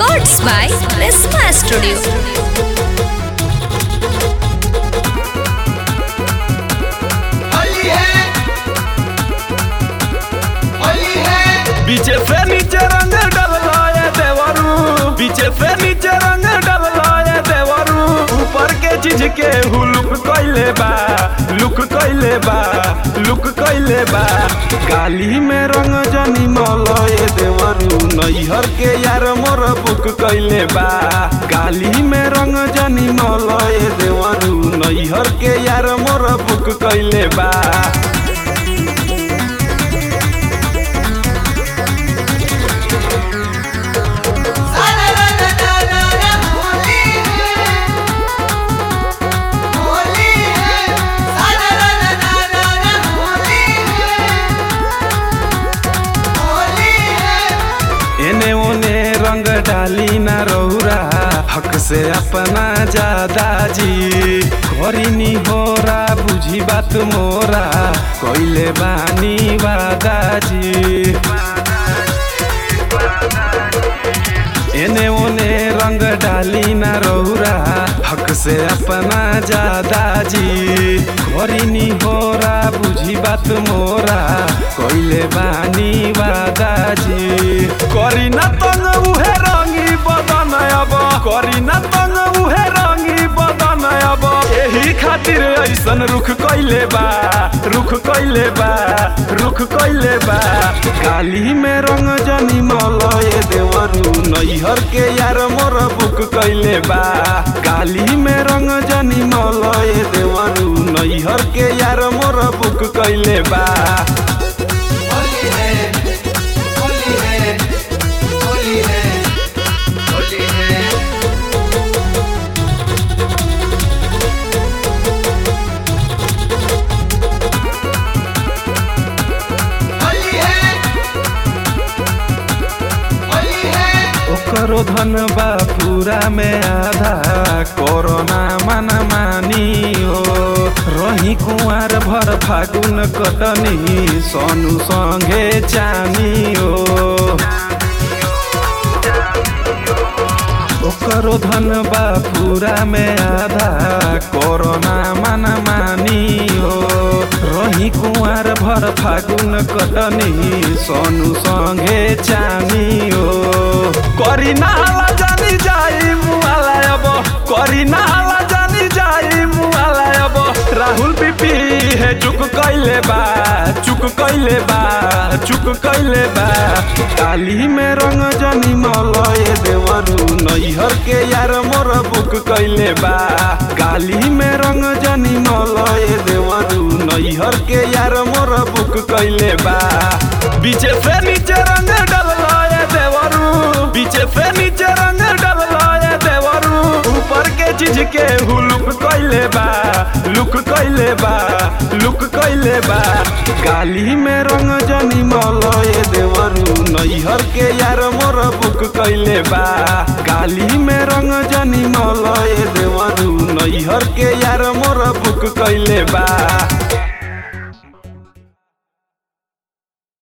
Records by Prisma Studio. Holi है होली है पीछे से नीचे रंग डलवाए देवरू पीछे से नीचे रंग डलवाए देवरू ऊपर के चीज के हु लुक कइले बा लुक कइले बा लुक कइले बा गाली में रंग जनी मलए देवरू नैहर के यार मोर बुक कइले बा गाली में रंग जनी मलए देवरू नैहर के यार मोर बुक कइले बा सारा रा रा रा रा रा होली है होली है सारा रा रा रा रा रा होली है होली है एने ओने रंग डाली ना रौरा हक से अपना ज्यादा जी करीनी होरा बुझी बात मोरा कोइले बानी वादा जी एने ओने रंग डाली ना रौरा हक से अपना ज्यादा जी करीनी होरा बुझी बात मोरा कोइले बानी वादा जी करी ना तंग उहे रंगी बदन अब करी ना तंग उहे रंगी बदन अब एही खातिर ऐसन रुख कइले बा रुख कइले बा रुख कइले बा काली में रंग जनी मलए देवरू नैहर के यार मोर बुक कइले बा काली में रंग जनी मलए देवरू नैहर के यार मोर बुक कइले बा होली है होली है होली है होली है होली है होली है ओकरो धन बा पूरा में आधा कोरोना मन मानी हो रही कुंवर भर फागुन कटनी सोनू संगे चानी हो ओकरो धन बा पूरा में आधा कोरोना मन मानी हो रही कुंवर भर फागुन कटनी सोनू संगे चानी हो करी नाला जानी जाई मुआला अब करी नाला जानी जाई मुआला अब राहुल बीपी है चुक कइले बा चुक कइले बा चुक कइले बा काली में रंग जनी मलए देवरू नैहर के यार मोर बुक कइले बा काली में रंग जनी मलए देवरू नैहर के यार मोर बुक कइले बा बीचे से नीचे रंग डलवाए देवरू बीचे से नीचे रंग डलवाए देवरू ऊपर के चीज के हु लुक कइले बा लुक कइले बा लुक कइले बा गाली में रंग जनी मलए देवरू नैहर के यार मोर बुक कइले बा गाली में रंग जनी मलए देवरू नैहर के यार मोर बुक कइले बा